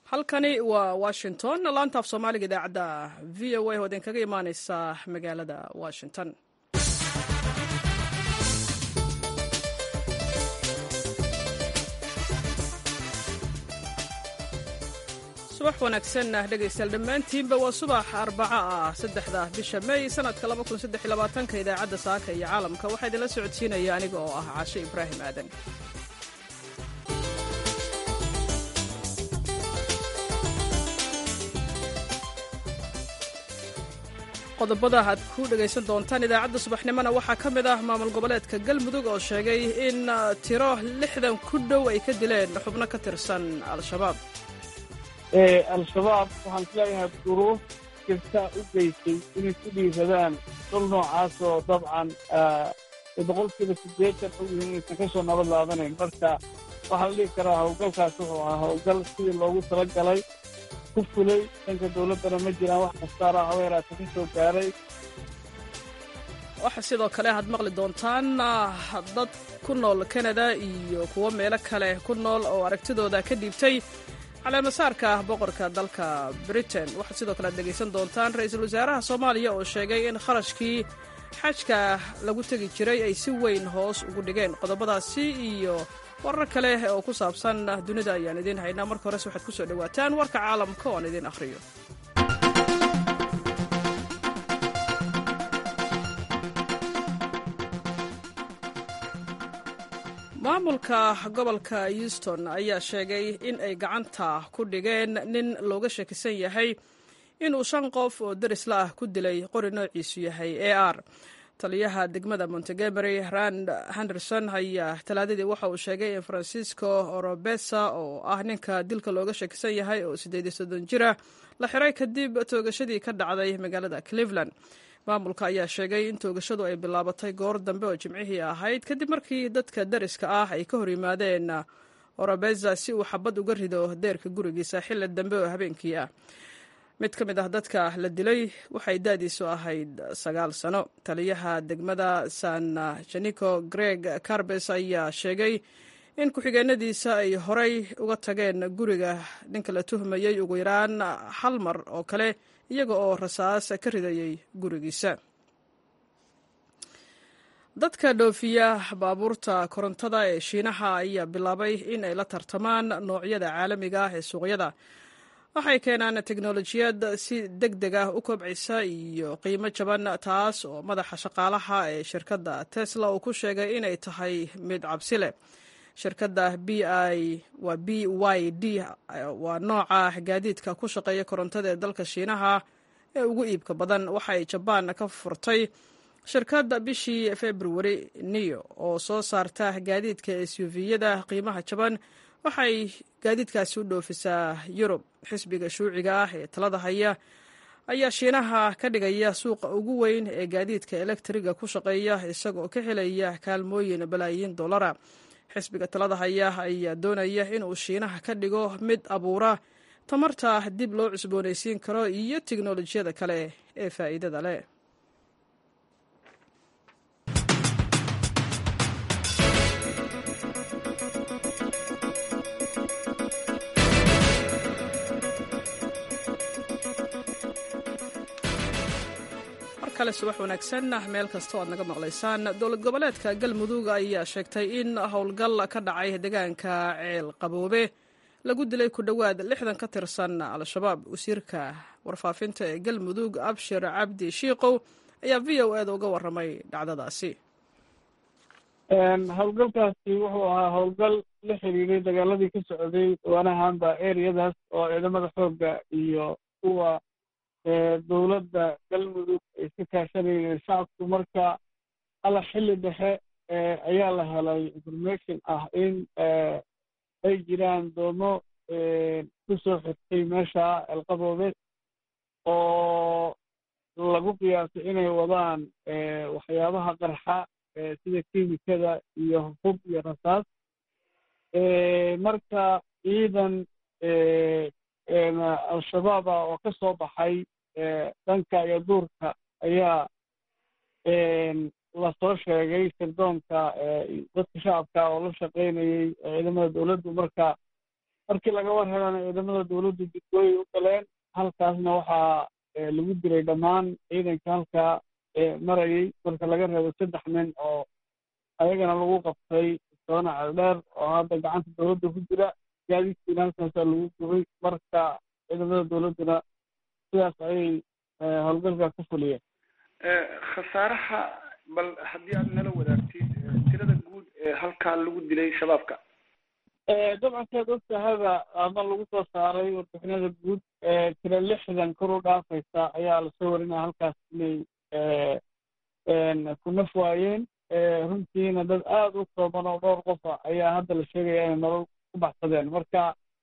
halkani waa washington laanta af soomaaliga idaacadda v o a oo idinkaga imaaneysa magaalada washington subax wanaagsan dhegaystayaal dhammaantiinba waa subax arbaca ah saddexda bisha may sanadka ka idaacadda saaka iyo caalamka waxaa idinla socodsiinaya aniga oo ah caashe ibraahim aadan qodobada aad ku dhegaysan doontaan idaacadda subaxnimona waxaa ka mid ah maamul goboleedka galmudug oo sheegay in tiro lixdan ku dhow ay ka dileen xubno ka tirsan al-shabaab al-shabaab waxaan isleeyahay duruuf kasta u geysay inay ku dhiiradaan dul noocaasoo dabcan boqolkiiba siddeetan og yihiin inaysan ka soo nabad laabanayn marka waxaa la dhihi karaa howlgalkaas wuxuu ahaa howlgal sidii loogu tala galay ku fulay dhanka dowladdana ma jiraan wax kastaara haweeraata ka soo gaaray waxaa sidoo kale aad maqli doontaan dad ku nool kanada iyo kuwo meelo kale ku nool oo aragtidooda ka dhiibtay caleemasaarka boqorka dalka britain waxaad sidoo kale aad dhegaysan doontaan ra-iisul wasaaraha soomaaliya oo sheegay in kharashkii xajka lagu tegi jiray ay si weyn hoos ugu dhigeen qodobadaasi iyo warar kale oo ku saabsan dunida ayaan idiin haynaa marka hores waxaad ku soo dhowaataan warka caalamka oo aan idiin akhriyo maamulka gobolka euston ayaa sheegay in ay gacanta ku dhigeen nin looga shakisan yahay inuu shan qof oo derisla ah ku dilay qori noociisu yahay a r taliyaha degmada montegomery rand henderson ayaa talaadadii waxa uu sheegay in francisco orobesa oo ah ninka dilka looga shakisan yahay oo siddeed iyo soddon jira la xiray kadib toogashadii ka dhacday magaalada cleveland maamulka ayaa sheegay in toogashadu ay bilaabatay goor dambe oo jimcihii ahayd kadib markii dadka dariska ah ay ka hor yimaadeen orobeza si uu xabad uga rido deerka gurigiisa xilli dambe oo habeenkii ah mid ka mid ah dadka la dilay waxay daadiisu ahayd sagaal sano taliyaha degmada san janico greg carbes ayaa sheegay in ku-xigeenadiisa ay horay uga tageen guriga ninka la tuhmayey ugu yaraan hal mar oo kale iyaga oo rasaas ka ridayay gurigiisa dadka dhoofiya baabuurta korontada ee shiinaha ayaa bilaabay in ay la tartamaan noocyada caalamiga ah ee suuqyada waxay keenaan teknolojiyad si deg deg ah u kobcisa iyo qiimo jaban taas oo madaxa shaqaalaha ee shirkadda tesla uu ku sheegay inay tahay mid cabsi leh shirkadda b i waa b y d waa nooca gaadiidka ku shaqeeya korontada ee dalka shiinaha ee ugu iibka badan waxay jabaan ka furtay shirkadda bishii februari niyo oo soo saarta gaadiidka suv-yada qiimaha jaban waxay gaadiidkaasi u dhoofisaa yurub xisbiga shuuciga ah ee talada haya ayaa shiinaha ka dhigaya suuqa ugu weyn ee gaadiidka elektriga ku shaqeeya isagoo ka helaya kaalmooyin balaayiin dollara xisbiga talada haya ayaa doonaya inuu shiinaha ka dhigo mid abuura tamarta dib loo cusboonaysiin karo iyo tiknolojiyada kale ee faa'iidada leh kale subax wanaagsan meel kastoo aad naga maqlaysaan dowlad goboleedka galmudug ayaa sheegtay in howlgal ka dhacay deegaanka ceel qaboobe lagu dilay ku dhowaad lixdan ka tirsan al-shabaab wasiirka warfaafinta ee galmudug abshir cabdi shiikow ayaa v o eda uga warramay dhacdadaasi howlgalkaasi wuxuu ahaa howlgal la xiriiray dagaaladii ka socday dhawaanahanba ereyadaas oo ciidamada xoogga iyo kuwa dowladda galmudug ay iska kaashanayeen shacabku marka alla xilli dhexe ayaa la helay information ah in ay jiraan doomo ku soo xigtay meesha elqaboobe oo lagu qiyaasay inay wadaan waxyaabaha qarxa sida kimikada iyo hub iyo rasaas marka ciidan al-shabaaba oo ka soo baxay dhanka iyo duurka ayaa lasoo sheegay sirdoonka dadka shacabka oo la shaqaynayay ciidamada dowladdu marka markii laga war helana ciidamada dowladdu jidgooyay u galeen halkaasna waxaa lagu dilay dhammaan ciidanka halkaa marayay marka laga reebo saddex nin oo ayagana lagu qabtay soona celdheer oo hadda gacanta dowladda ku jira gaadiidkiina halkaasaa lagu gubay marka ciidamada dowladduna sidaas ayay howlgalka ku fuliyeen khasaaraha bal haddii aad nala wadaagtid tirada guud ee halkaa lagu dilay shabaabka dabcan saad ogtahaba ama lagu soo saaray warbixinada guud tira lixdan kor u dhaafaysa ayaa lasoo warinaya halkaas inay ku naf waayeen runtiina dad aada u kooban oo dhowr qofa ayaa hadda la sheegaya inay nolol ku baxsadeen marka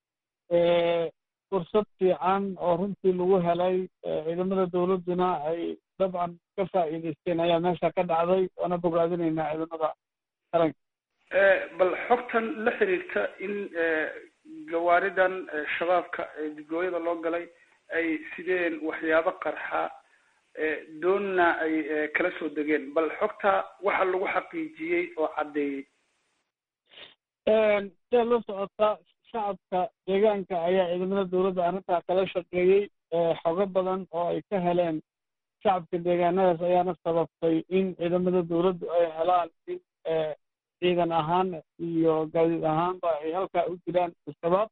fursad fiican oo runtii lagu helay ciidamada dowladduna ay dabcan ka faa'iidaysteen ayaa meesha ka dhacday waana bogaadinaynaa ciidamada qaranka bal xogtan la xiriirta in gawaaridan shabaabka digooyada loo galay ay sideen waxyaabo qarxa doonna ay kala soo degeen bal xogta waxa lagu xaqiijiyey oo caddeeyey sidaa loo socotaa shacabka deegaanka ayaa ciidamada dowladda arrintaa kala shaqeeyey xogo badan oo ay ka heleen shacabka deegaanadaas ayaana sababtay in ciidamada dowladdu ay helaan in ciidan ahaan iyo gaadiid ahaanba ay halkaa u jiraan al-shabaab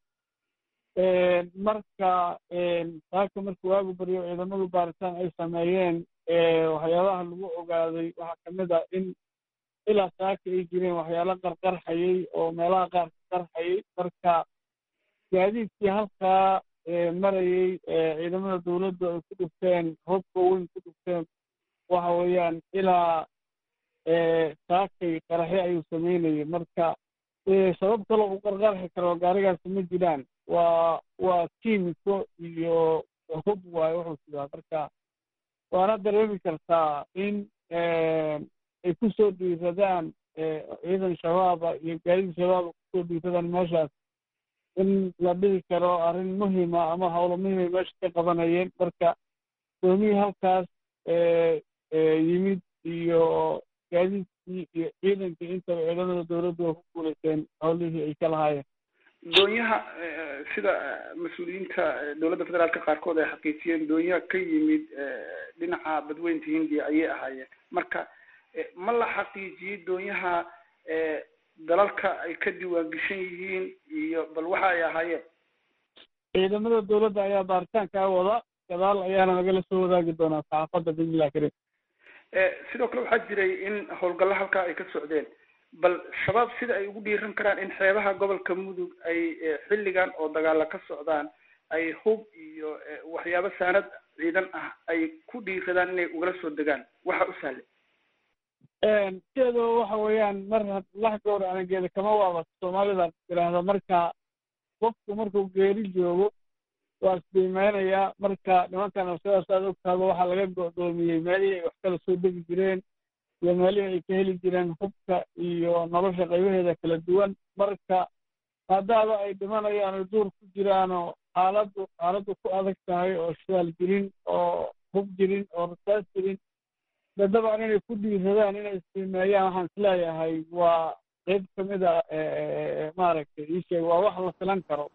marka saaka markii waagu baryo ciidamadu baaritaan ay sameeyeen waxyaabaha lagu ogaaday waxaa kamid a in ilaa saaka ay jireen waxyaalo qarqarxayay oo meelaha qaar ka qarxayay marka gaadiidkii halkaa marayay ciidamada dowladdu ay ku dhufteen hobka weyn ku dhufteen waxa weeyaan ilaa saakay qaraxyo ayuu sameynayay marka sabab kaloo u qarqarxi karo gaarigaasi ma jiraan waa waa kiimiko iyo hub waayo wuxuu sidaa marka waana dareemi kartaa in ay kusoo dhiiradaan ciidan shabaaba iyo gaadiid shabaaba kusoo dhiiradaan meeshaas in la dhihi karo arrin muhima ama howlo muhimay meesha ka qabanayeen marka doomihii halkaas yimid iyo gaadiidkii iyo ciidankii intaba ciidamada dowladdu way ku guulaysteen howlihii ay ka lahaayeen doonyaha sida mas-uuliyiinta dowladda federaalka qaarkood ay xaqiijiyeen doonyaha ka yimid dhinaca badweynta hindiya ayay ahaayeen marka ma la xaqiijiyey doonyaha dalalka ay ka diiwaan geshan yihiin iyo bal waxa ay ahaayeen ciidamada dowladda ayaa baaritaankaa wada gadaal ayaana lagala soo wadaagi doonaa saxaafadda bismillah karim sidoo kale waxaa jiray in howlgallo halkaa ay ka socdeen bal shabaab sida ay ugu dhiiran karaan in xeebaha gobolka mudug ay xilligan oo dagaala ka socdaan ay hub iyo waxyaabo saanad ciidan ah ay ku dhiiradaan inay ugala soo degaan waxa u sahlay sideedaba waxa weeyaan mar lax gowra anageeda kama waabato soomaalida tiraahda marka qofku markuu geeri joogo waa isdiimeynayaa marka nimankan sidaas aad ogtaaba waxaa laga go'doomiyey meelihii ay wax kala soo degi jireen iyo meelihii ay ka heli jireen hubka iyo nolosha qaybaheeda kala duwan marka maadaaba ay dhimanayaan oo duur ku jiraanoo xaaladdu xaaladdu ku adag tahay oo shidaal jirin oo hub jirin oo rasaas jirin dadabaan inay ku dhiiradaan inay isdiimeeyaan waxaan isleeyahay waa qeyb ka mid a maaragtay iisheeg waa wax la filan karo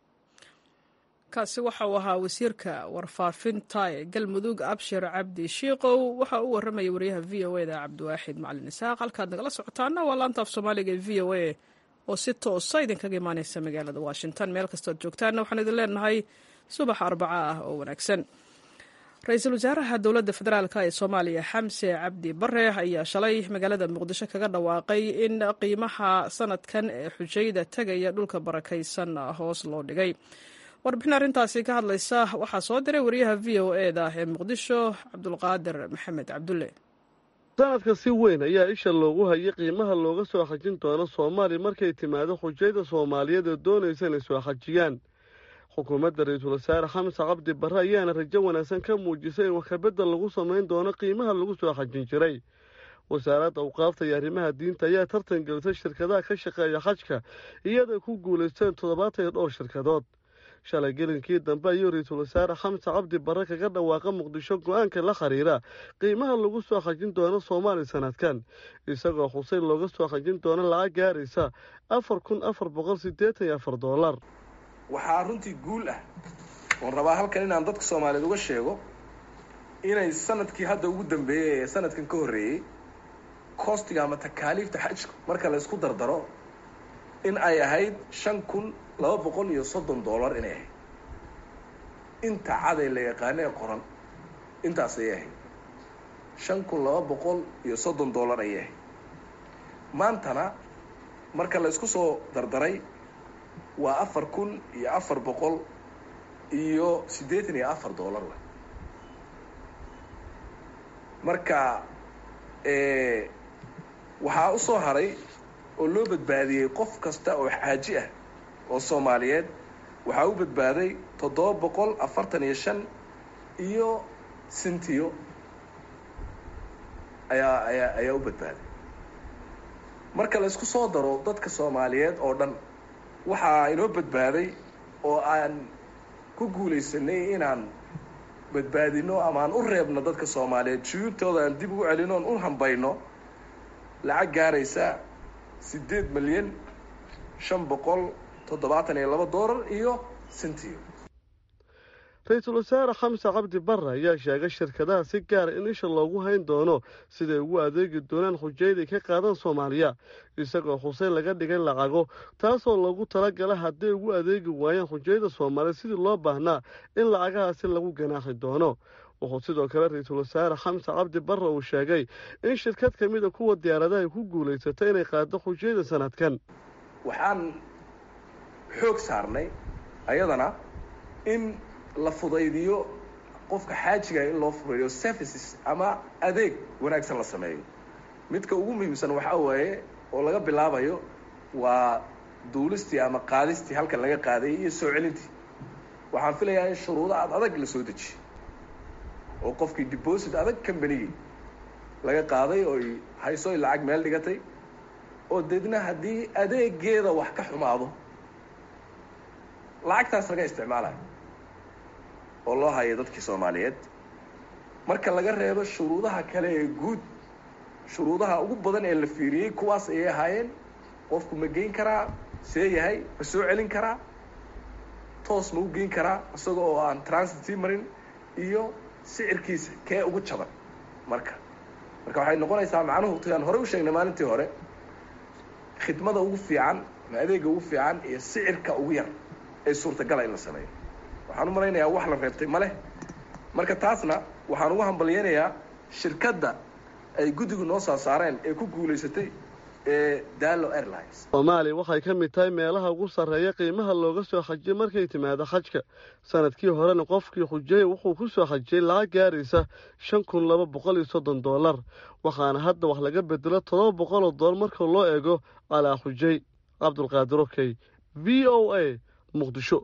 kaasi waxa uu ahaa wasiirka warfaafinta ee galmudug abshir cabdi shiikow waxa uu warramaya wariyaha v o eda cabdiwaaxid macalin isaaq halkaad nagala socotaana waa laanta af soomaaliga ee v o a oo si toosa idinkaga imaaneysa magaalada washington meel kastood joogtaanna waxaan idin leenahay subax arbaca ah oo wanaagsan ra-iisul wasaaraha dowladda federaalk ee soomaaliya xamse cabdi bare ayaa shalay magaalada muqdisho kaga dhawaaqay in qiimaha sanadkan ee xujayda tegaya dhulka barakaysan hoos loo dhigay warbixin arrintaasi ka hadlaysa waxaa soo diray wariyaha v o e da ee muqdisho cabdulqaadir maxamed cabdulle sanadka si weyn ayaa isha loogu hayay qiimaha looga soo xajin doono soomaaliya markay timaado xujayda soomaaliyeed ee doonaysa inay soo xajiyaan xukuumadda ra-iisul wasaare xamse cabdi barre ayaana rajo wanaagsan ka muujisay in waxkabedel lagu samayn doono qiimaha lagu soo xajin jiray wasaaradda awqaafta iyo arrimaha diinta ayaa tartan gelisay shirkadaha ka shaqeeya xajka iyadoo ku guulaysteen toddobaatan iyo dhowr shirkadood shalay gelinkii dambe ayuu ra-iisul wasaare xamse cabdi barre kaga dhawaaqa muqdisho go-aanka la xiriira qiimaha lagu soo xajin doono soomaaliya sanadkan isagoo xuseyn looga soo xajin doono lacag gaaraysa afar kun afar boqol siddeetan iyo afar doolar waxaa runtii guul ah oon rabaa halkan inaan dadka soomaaliyeed uga sheego inay sanadkii hadda ugu dambeeyey ee sanadkan ka horreeyey costiga ama takaaliifta xajka marka la isku dardaro in ay ahayd shan kun laba boqol iyo soddon dollar inay ahayd inta caday la yaqaano ee qoran intaas ayay ahayd shan kun laba boqol iyo soddon dollar ayay ahayd maantana marka la isku soo dardaray waa afar kun iyo afar boqol iyo siddeetan iyo afar dollar w marka waxaa u soo haray oo loo badbaadiyey qof kasta oo xaaji ah oo soomaaliyeed waxaa u badbaaday toddoba boqol afartan iyo shan iyo sintiyo ayaa ayaa ayaa u badbaaday marka la isku soo daro dadka soomaaliyeed oo dhan waxaa inoo badbaaday oo aan ku guulaysanay inaan badbaadino ama aan u reebno dadka soomaaliyeed shuyuubtooda aan dib ugu celino oon u hambayno lacag gaaraysa siddeed milyan shan boqol toddobaatan iyo laba doolar iyo sintiyo ra-iisul wasaare xamse cabdi barre ayaa sheegay shirkadaha si gaara in isha loogu hayn doono siday ugu adeegi doonaan xujayday ka qaadan soomaaliya isagoo xuseen laga dhigay lacago taasoo loogu talagala hadday ugu adeegi waayaan xujayda soomaaliya sidii loo baahnaa in lacagahaasi lagu ganaaxi doono wuxuu sidoo kale ra-iisul wasaare xamse cabdi barre uu sheegay in shirkad ka mida kuwa diyaaradaha ay ku guulaysatay inay qaado xujayda sanadkan waxaan xoog saarnay ayadana in la fudaydiyo qofka xaajiga in loo fudaydiyo services ama adeeg wanaagsan la sameeyo midka ugu muhiimsan waxaa waaye oo laga bilaabayo waa duulistii ama qaadistii halkan laga qaadayay iyo soo celintii waxaan filayaa in shuruudo aad adag la soo dejiyo oo qofkii deposit adag combanigii laga qaaday oo hayso ay lacag meel dhigatay oo deedna haddii adeegeeda wax ka xumaado lacagtaas laga isticmaalayo oo loo hayo dadkii soomaaliyeed marka laga reebo shuruudaha kale ee guud shuruudaha ugu badan ee la fiiriyey kuwaas ayay ahaayeen qofku ma geyn karaa see yahay ma soo celin karaa toos ma u geyn karaa isaga oo aan transit sii marin iyo sicirkiisa kee ugu jaban marka marka waxay noqonaysaa macnuhu tiaan horey u sheegnay maalintii hore khidmada ugu fiican ama adeega ugu fiican iyo sicirka ugu yar ee suurtagala in la sameeyo waxaan u malaynayaa wax la reebtay ma leh marka taasna waxaan ugu hambalyaynayaa shirkadda ay guddigu noo soo saareen ee ku guulaysatay ee dallo airlines soomaaliya waxay ka mid tahay meelaha ugu sarreeya qiimaha looga soo xajiyo markay timaado xajka sanadkii horena qofkii xujayey wuxuu ku soo xajiyey lacag gaaraysa shan kun laba boqol iyo soddon dollar waxaana hadda wax laga bedelo toddoba boqol oo dollar marka loo eego calaa xujay cabdulqaadir okey v o a muqdisho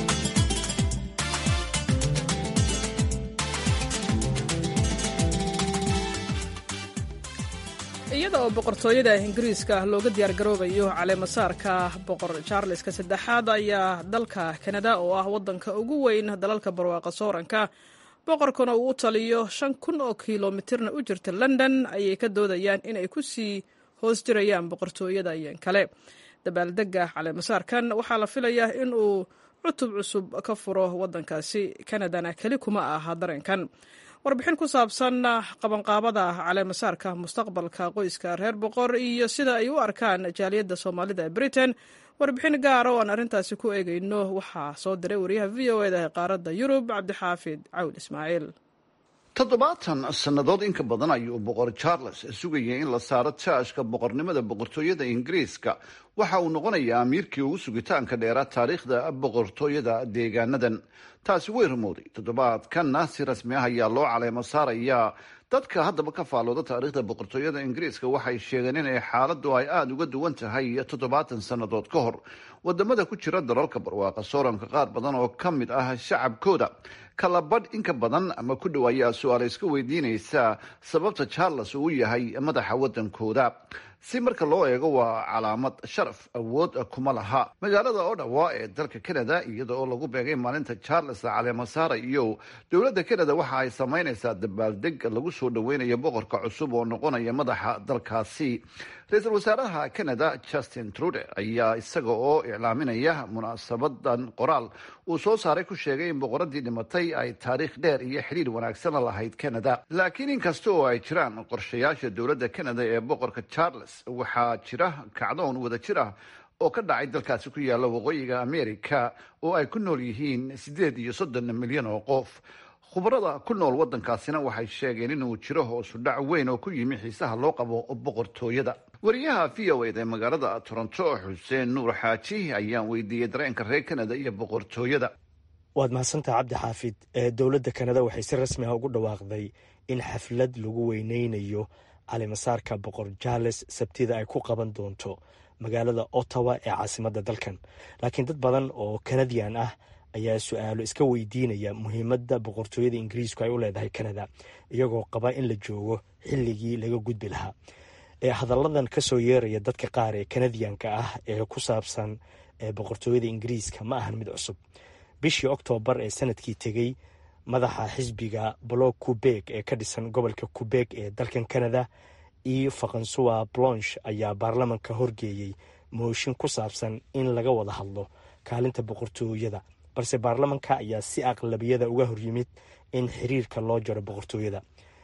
iyada oo boqortooyada ingiriiska looga diyaargaroobayo caleemasaarka boqor charleska saddexaad ayaa dalka kanada oo ah waddanka ugu weyn dalalka barwaaqa sooranka boqorkuna uu u taliyo shan kun oo kilomitirna u jirta london ayay ka doodayaan inay ku sii hoos jirayaan boqortooyada iyan kale dabaaldega caleemasaarkan waxaa la filayaa in uu cutub cusub ka furo waddankaasi kanadana keli kuma aha dareenkan warbixin ku saabsan qabanqaabada caleemasaarka mustaqbalka qoyska reer boqor iyo sida ay u arkaan jaaliyadda soomaalida ee britain warbixin gaara oo aan arrintaasi ku eegayno waxaa soo diray wariyaha v o eda ee qaaradda yurub cabdixaafid cawl ismaaciil toddobaatan sannadood inka badan ayuu boqor charles sugayay in la saaro taashka boqornimada boqortooyada ingiriiska waxa uu noqonayaa amiirkii ugu sugitaanka dheera taariikhda boqortooyada deegaanadan taasi way rumowday toddobaadkanna si rasmi ah ayaa loo caleemo saarayaa dadka haddaba ka faalooda taariikhda boqortooyada ingiriiska waxay sheegeen inay xaaladdu ay aada uga duwan tahay toddobaatan sannadood ka hor wadamada ku jira dalalka barwaaqa sooranka qaar badan oo ka mid ah shacabkooda kala badh inka badan ama ku dhow ayaa su-aala iska weydiinaysa sababta charles uu yahay madaxa waddankooda si marka loo eego waa calaamad sharaf awood kuma laha magaalada odhawa ee dalka canada iyada oo lagu beegay maalinta charles caleemasaara iyo dowladda canada waxa ay samaynaysaa dabaaldeg lagu soo dhaweynayo boqorka cusub oo noqonaya madaxa dalkaasi ra-iisul wasaaraha canada justin trude ayaa isaga oo iclaaminaya munaasabadan qoraal uu soo saaray ku sheegay in boqoradii dhimatay ay taariikh dheer iyo xidhiir wanaagsana lahayd canada laakiin inkasta oo ay jiraan qorshayaasha dowladda canada ee boqorka charles waxaa jira kacdoon wada jir ah oo ka dhacay dalkaasi ku yaalla waqooyiga america oo ay ku nool yihiin siddeed iyo soddon milyan oo qof khubarada ku nool waddankaasina waxay sheegeen inuu jiro hoosu dhac weyn oo ku yimi xiisaha loo qabo boqortooyada wariyaha v o ed ee magaalada toronto xuseen nuur xaaji ayaan weydiiyey dareenka reer canada iyo boqortooyada waad mahadsantaha cabdi xaafid dowladda kanada waxay si rasmi ah ugu dhawaaqday in xaflad lagu weyneynayo calimasaarka boqor charles sabtida ay ku qaban doonto magaalada ottawa ee caasimadda dalkan laakiin dad badan oo kanadian ah ayaa su-aalo iska weydiinaya muhiimadda boqortooyada ingiriisku ay u leedahay kanada iyagoo qaba in la joogo xilligii laga gudbi lahaa hadalladan kasoo yeeraya dadka qaar ee kanadiyanka ah ee ku saabsan boqortooyada ingiriiska ma ahan mid cusub bishii oktoobar ee sanadkii tegey madaxa xisbiga blog kubeg ee ka dhisan gobolka kubeg ee dalkan kanada iyo fakansuwa blonch ayaa baarlamanka horgeeyey mooshin ku saabsan in laga wada hadlo kaalinta boqortooyada balse baarlamanka ayaa si aqlabiyada uga horyimid in xiriirka loo jaro boqortooyada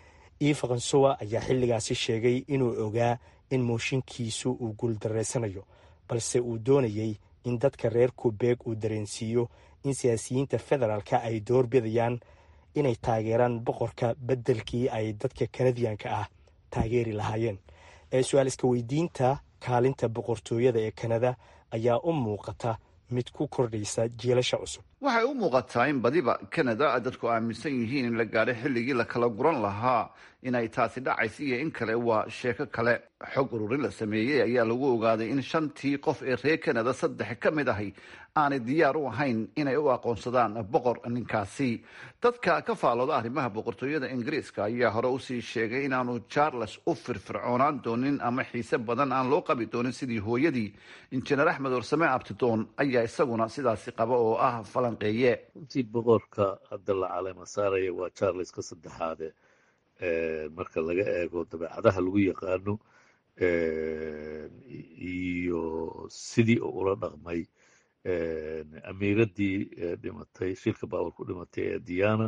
io fakansuwa ayaa xilligaasi sheegay inuu ogaa in mooshinkiisu uu guuldareysanayo balse uu doonayey in dadka reer kubeeg uu dareensiiyo in siyaasiyiinta federaalka ay doorbidayaan inay taageeraan boqorka beddelkii ay dadka kanadiyanka ah taageeri lahaayeen su-aal iska weydiinta kaalinta boqortooyada ee kanada ayaa u muuqata mid ku kordhaysa jiilasha cusub waxay u muuqataa in badiba canada dadku aaminsan yihiin in la gaadho xilligii la kala guran lahaa inay taasi dhacaysa iyo in kale waa sheeko kale xog ururin la sameeyey ayaa lagu ogaaday in shantii qof ee reer canada saddex ka mid ahi aanay diyaar u ahayn inay u aqoonsadaan boqor ninkaasi dadka ka faalooda arrimaha boqortooyada ingiriiska ayaa hore usii sheegay inaanu charles u firfircoonaan doonin ama xiise badan aan loo qabi doonin sidii hooyadii injineer axmed warsame abtidoon ayaa isaguna sidaasi qaba oo ah falanqeeye runtii boqorka hadda la caleema saaraya waa charles ka saddexaade marka laga eego dabeecadaha lagu yaqaano iyo sidii uu ula dhaqmay amiiradii dhimatay shilka baawar ku dhimatay ee diana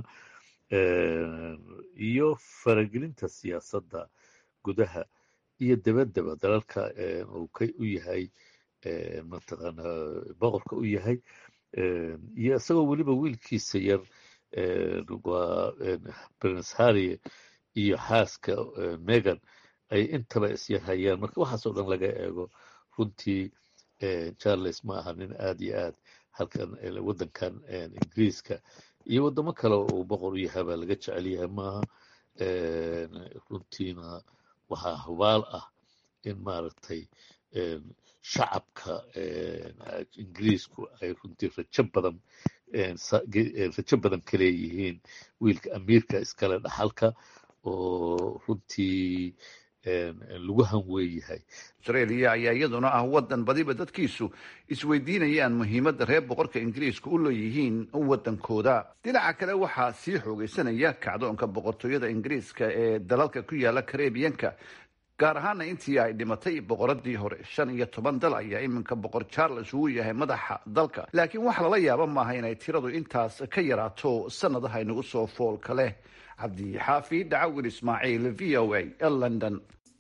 iyo faragelinta siyaasadda gudaha iyo dabadaba dalalka uu ka u yahay mataqaana boqorka u yahay iyo isagoo weliba wiilkiisa yar waa prince harry iyo xaaska megan ay intaba isyarhayaan marka waxaasoo dhan laga eego runtii charles ma aha nin aad iyo aad halkan waddankan ingiriiska iyo waddamo kale uu boqor u yahay baa laga jecel yahay maaha runtiina waxaa hubaal ah in maaragtay shacabka ingiriisku ay runtii rajo badan rajo badan ka leeyihiin wiilka amiirka iskale dhaxalka oo runtii lagu hanweeyahay australia ayaa iyaduna ah waddan badiba dadkiisu isweydiinayaan muhiimadda reer boqorka ingiriiska u leeyihiin waddankooda dhinaca kale waxaa sii xoogeysanaya kacdoonka boqortooyada ingiriiska ee dalalka ku yaala karebiyanka gaar ahaana intii ay dhimatay boqoradii hore shan iyo toban dal ayaa iminka boqor charles uu yahay madaxa dalka laakiin wax lala yaaba maaha inay tiradu intaas ka yaraato sanadaha inagu soo foolka leh cabdi xaafi dhacawil ismaaciil v o a london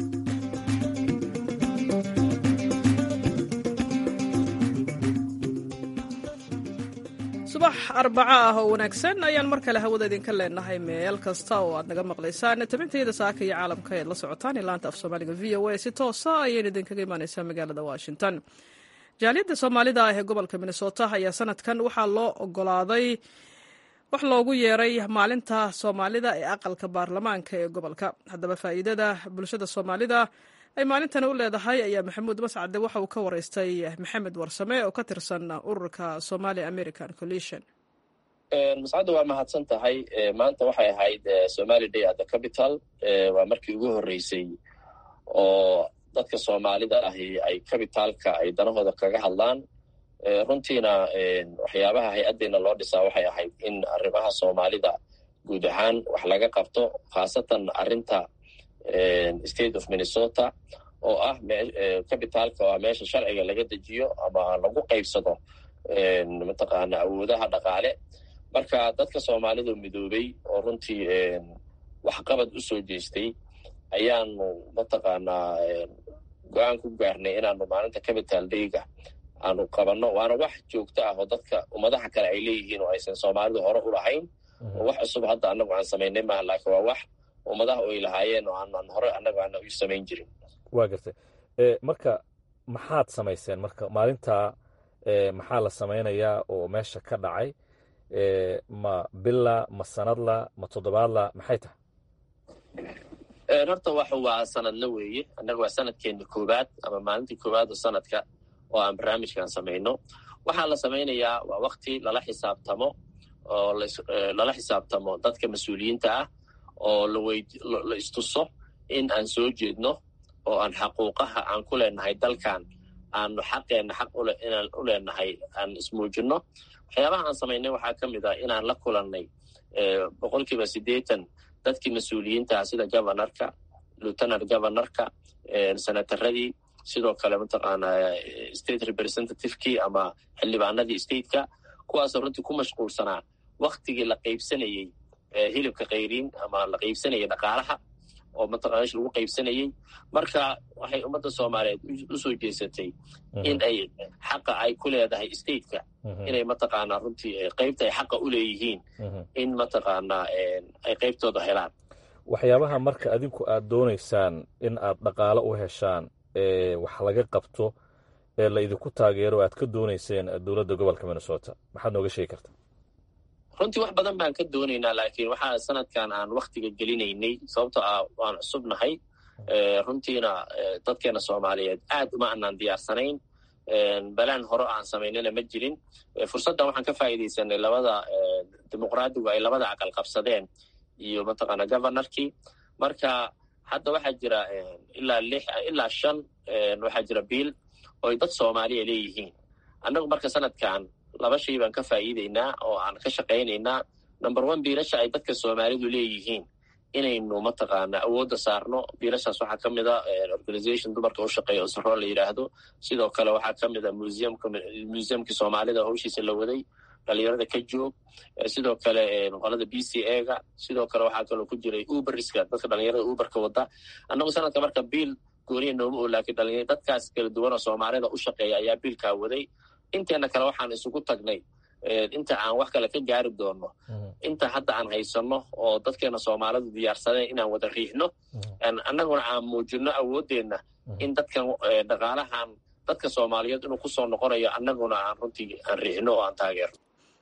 subax arbaco ah oo wanaagsan ayaan mar kale hawada idinka leenahay meel kasta oo aad naga maqlaysaan tabintayada saaka iyo caalamka eed la socotaan ilaanta af soomaaliga v o a si toosa ayayna idinkaga imaaneysaa magaalada washington jaaliyadda soomaalida ah ee gobolka minnesota ayaa sanadkan waxaa loo ogolaaday wax loogu yeeray maalinta soomaalida ee aqalka baarlamaanka ee gobolka haddaba faa'iidada bulshada soomaalida ay maalintan u leedahay ayaa maxamuud mascade waxa uu ka wareystay maxamed warsame oo ka tirsan ururka somali american coalition mascadda waa mahadsan tahay maanta waxay ahayd somali day at the capital waa markii ugu horreysay oo dadka soomaalida ahi ay cabitaalka ay danahooda kaga hadlaan runtiina waxyaabaha hay-addeena loo dhisaa waxay ahayd in arrimaha soomaalida guud ahaan wax laga qabto khaasatan arrinta state of minnesota oo ah cabitaalka waa meesha sharciga laga dejiyo ama lagu qaybsado mataqaana awoodaha dhaqaale marka dadka soomaalida midoobay oo runtii waxqabad u soo jeestay ayaanu mataqaanaa go-aan ku gaarnay inaanu maalinta capital dayga aanu qabanno waana wax joogto ah oo dadka ummadaha kale ay leeyihiin oo aysan soomaalidu hore u lahayn oo wax cusub hadda annagu aan samaynay maaha laakiin waa wax ummadaha ay lahaayeen oo aanan hore annagu aana u samayn jirin waa gartay marka maxaad samayseen marka maalintaa maxaa la samaynayaa oo meesha ka dhacay ma bila ma sanadla ma toddobaadla maxay tahay horta wax waa sanadla weeye annaga waa sanadkeena koowaad ama maalintii koowaad oo sanadka oo aan barnaamijkan samayno waxaa la samaynayaa waa wakti lala xisaabtamo oo lala xisaabtamo dadka mas-uuliyiinta ah oo la istuso in aan soo jeedno oo aan xaquuqaha aan ku leenahay dalkan aanu xaqeenna xaq inaan u leenahay aan ismuujinno waxyaabaha aan samaynay waxaa ka mid ah inaan la kulannay boqolkiiba siddeetan dadkii mas-uuliyiintaah sida governorka lieutenant governorka senataradii sidoo kale mataqaana state representativekii ama xildhibaanadii stateka kuwaasoo runtii ku mashquulsanaa waktigii la qaybsanayey hilibka kayriin ama la qaybsanayay dhaqaalaha oo mataqana mesh lagu qaybsanayey marka waxay ummadda soomaaliyeed u soo jeesatay in ay xaqa ay ku leedahay stateka inay mataqaanaa runtii qaybta ay xaqa u leeyihiin in mataqaanaa ay qaybtooda helaan waxyaabaha marka adinku aad doonaysaan in aad dhaqaalo u heshaan ee wax laga qabto ee la idinku taageero aad ka doonayseen dowladda gobolka minnesota maxaad nooga sheegi kartaa runtii wax badan baan ka doonaynaa laakiin waxaa sanadkan aan waktiga gelinaynay sababtoo ah waan cusubnahay runtiina dadkeena soomaaliyeed aad uma anaan diyaarsanayn balaan hore aan samaynana ma jirin fursaddan waxaan ka faa'iidaysanay labada dimuqraadigu ay labada aqal qabsadeen iyo mataqaana governorkii marka hadda waxaa jira ilaa lix ilaa shan waxaa jira biil ooy dad soomaaliya leeyihiin annagu marka sanadkan laba shay baan ka faa'iidaynaa oo aan ka shaqaynaynaa number one biilasha ay dadka soomaalidu leeyihiin inaynu mataqaana awoodda saarno biilashaas waxaa ka mid a organization dumarka u shaqeeya osaro la yidhaahdo sidoo kale waxaa ka mid a museumka museumkii soomaalida howshiisa la waday dhalinyarada ka joog sidoo kale qolada b c ega sidoo kale waxaa kaloo ku jiray uberiska dadka dhalinyarada uberka wada annagu sanadka marka biil gooniya nooma oo laakiin dhalinyar dadkaas kala duwan oo soomaalida u shaqeeya ayaa biilkaa waday inteena kale waxaan isugu tagnay inta aan wax kale ka gaari doonno inta hadda aan haysanno oo dadkeena soomaalidu diyaarsadeen inaan wada riixno annaguna aan muujinno awooddeenna in dadkan dhaqaalahan dadka soomaaliyeed inuu kusoo noqonayo annaguna aan runtii aan riixno oo aan taageerno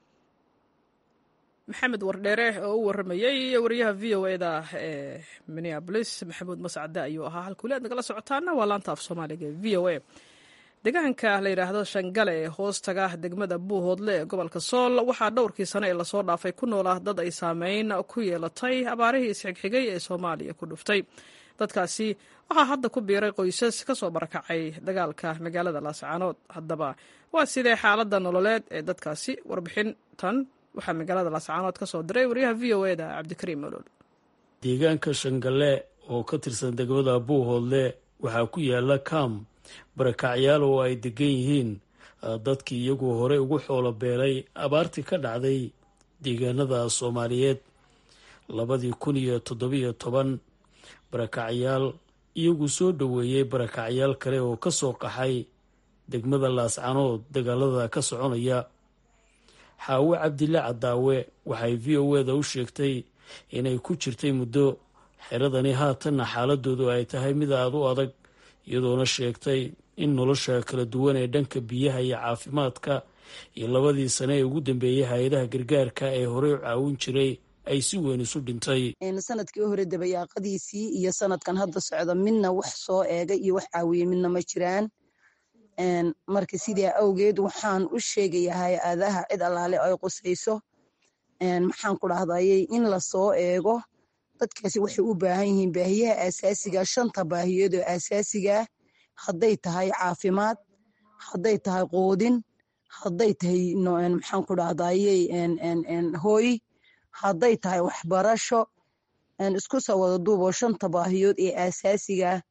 maxamed wardheere oo u warramayey wariyaha v o eda ee minneabolis maxamuud mascade ayuu ahaa halkuuli aad nagala socotaana waa laanta af soomaaliga ee v o a deegaanka la yidhaahdo shangale ee hoostaga degmada buuhoodle ee gobolka sool waxaa dhowrkii sane ee lasoo dhaafay ku nool ah dad ay saameyn ku yeelatay abaarihii isxigxigay ee soomaaliya ku dhuftay dadkaasi waxaa hadda ku biiray qoysas ka soo barakacay dagaalka magaalada laascaanood haddaba waa sidee xaaladda nololeed ee dadkaasi warbixintan waxaa magaalada laascaanood ka soo diray wariyaha v o eda cabdikariim olool deegaanka shangale oo ka tirsan degmada buuhoodle waxaa ku yaala kam barakacyaal oo ay degan yihiin dadkii iyagoo horey ugu xoolo beelay abaartii ka dhacday deegaanada soomaaliyeed labadii kun iyo toddobiyo toban barakacyaal iyagu soo dhoweeyey barakacyaal kale oo ka soo qaxay degmada laascanood dagaalada ka soconaya xaawe cabdille cadaawe waxay v o eda u sheegtay inay ku jirtay muddo xeradani haatanna xaaladoodu ay tahay mid aada u adag iyadoona sheegtay in nolosha kala duwan ee dhanka biyaha iyo caafimaadka iyo labadii sane ee ugu dambeeyey hay-adaha gargaarka ee horey u caawin jiray ay si weyn isu dhintay sanadkii hore dabayaaqadiisii iyo sanadkan hadda socda midna wax soo eegay iyo wax caawiyey midna ma jiraan marka sidaa awgeed waxaan u sheegayaa hay-adaha cid allaale ay qusayso maxaan ku dhahdayey in lasoo eego dadkaasi waxay u baahan yihiin baahiyaha asaasiga shanta baahiyood oo asaasigaa hadday tahay caafimaad hadday tahay qoodin hadday tahay maxaan ku dhahdayey hooy hadday tahay waxbarasho isku soo wada duuboo shanta baahiyood ee asaasigaa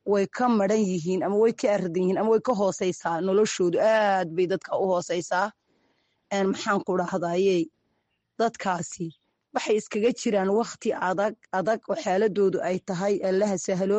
way ka maran yihiin ama way ka aradan yihiin ama way ka hooseysaa noloshoodu aad bay dadka u hooseysaa maxaan ku dhahdayey dadkaasi waxay iskaga jiraan wakti adag adag oo xaaladoodu ay tahay allaha sahlo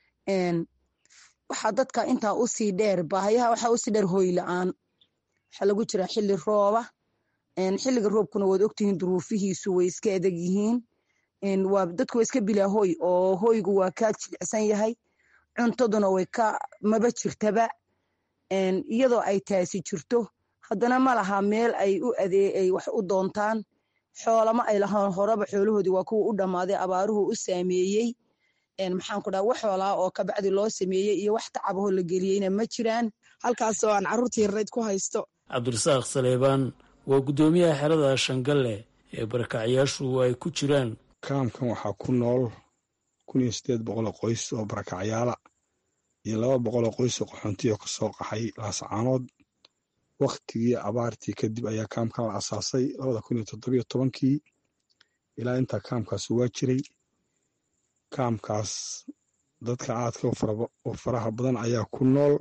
waxaa dadka intaa usii dheer baahayaha waxaa usii dheer hoy la-aan waxaa lagu jiraa xilli rooba xilliga roobkuna waad ogtihiin duruufihiisu way iska adag yihiin waa dadku waa iska bilaa hoy oo hoygu waa ka jilicsan yahay cuntaduna way ka maba jirtaba iyadoo ay taasi jirto haddana ma laha meel ay u adee ay wax u doontaan xoolama ay lahaan horeba xoolahoodii waa kuwa u dhammaaday abaaruhu u saameeyey maxaan ku dhaha wax xoolaa oo kabacdi loo sameeyey iyo wax tacabahoo la geliyeyna ma jiraan halkaasoo aan carruurtii yarayd ku haysto cabdirasaaq saleebaan waa guddoomiyaha xerada shangalle ee barakacyaashu ay ku jiraan kaamkan waxaa ku nool kun iyo siddeed boqoloo qoys oo barakacyaala iyo laba boqoloo qoys oo qaxoontiya ka soo qaxay laascaanood wakhtigii abaartii kadib ayaa kaamkan la asaasay labada kun iyo toddobiyo tobankii ilaa intaa kaamkaas waa jiray kaamkaas dadka aadka u faraha badan ayaa ku nool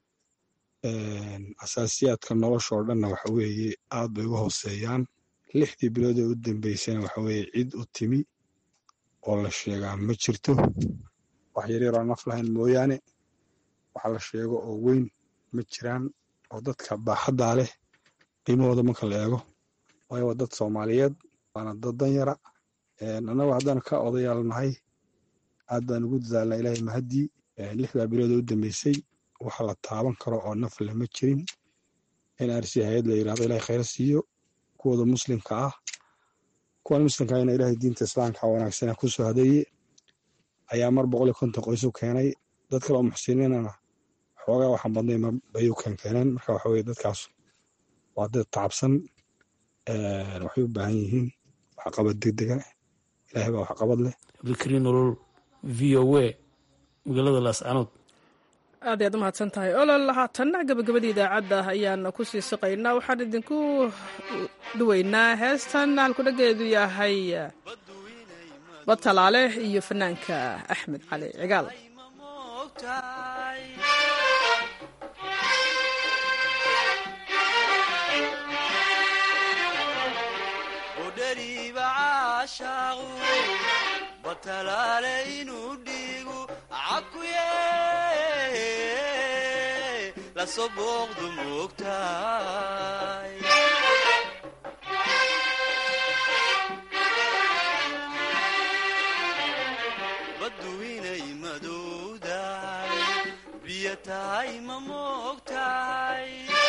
asaasiyaadka nolosha oo dhanna waxa weeye aad bay uga hooseeyaan lixdii bilood ee u dambeysana waxa weeye cid u timi oo la sheegaa ma jirto wax yaryar oo naf lahayn mooyaane waxa la sheego oo weyn ma jiraan oo dadka baaxaddaa leh qiimahooda marka la eego waayo waa dad soomaaliyeed waana dad danyara annagu haddaan ka odayaal nahay aad baan ugu dadaalnaa ilaahay mahaddii lixdaa bilood ee u dambeysay waxa la taaban karo oo naf leh ma jirin in arsi hay-ad la yirahdo ilahay khayr siiyo kuwooda muslimka ah kuwan muslimka ahna ilaahay diinta islaamka wanaagsana ku soo hadeeye ayaa mar boqol iyo konton qoys u keenay dad kale oo muxsiniinana xoogaa waxaan badnay bay u keenkeeneen marka waxa weye dadkaas waa dad tacabsan waxay u baahan yihiin waxqabad degdega ilahay baa waxqabad leh cabdikariin nolol v o a magaalada laascanood aad ayaad u mahadsan tahay olol haatanna gabagabadii idaacadda ayaan ku sii siqaynaa waxaan idinku dhuweynaa heestan halkudhageedu yahay batalaale iyo fanaanka axmed cali cigaal baddu inay madowdahay biyo tahay ma moogtahay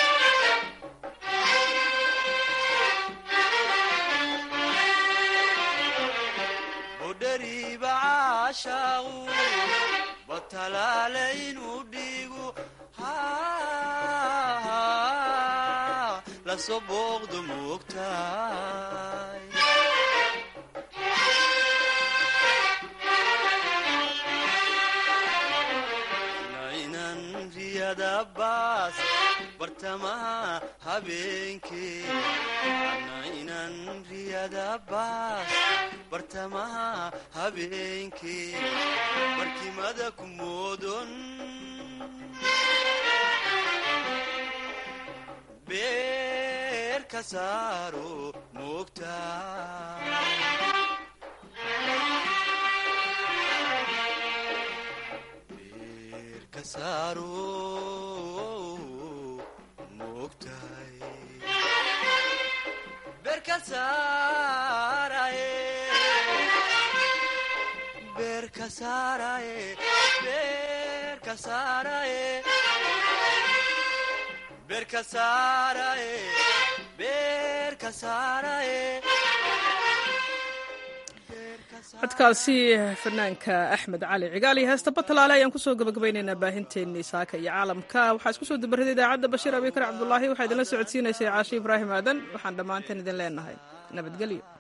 budhariiba caashaaqu batalaale inuu dhiigu lasoo booqdu moogtahay nainan riyada baas bartamaha habeenkee nainan riyada baas bartamaha habeenkee barkimada ku moodon beer ka saaro moogtahay codkaasi fanaanka axmed cali cigaal iyo heesta batalaale ayaan kusoo gabagabaynaynaa baahinteennii saaka iyo caalamka waxaa isku soo dabarraday idaacadda bashiir abikar cabdulaahi waxaa idinla socodsiinaysay caashi ibraahim aadan waxaan dhammaanteen idin leenahay nabadgelyo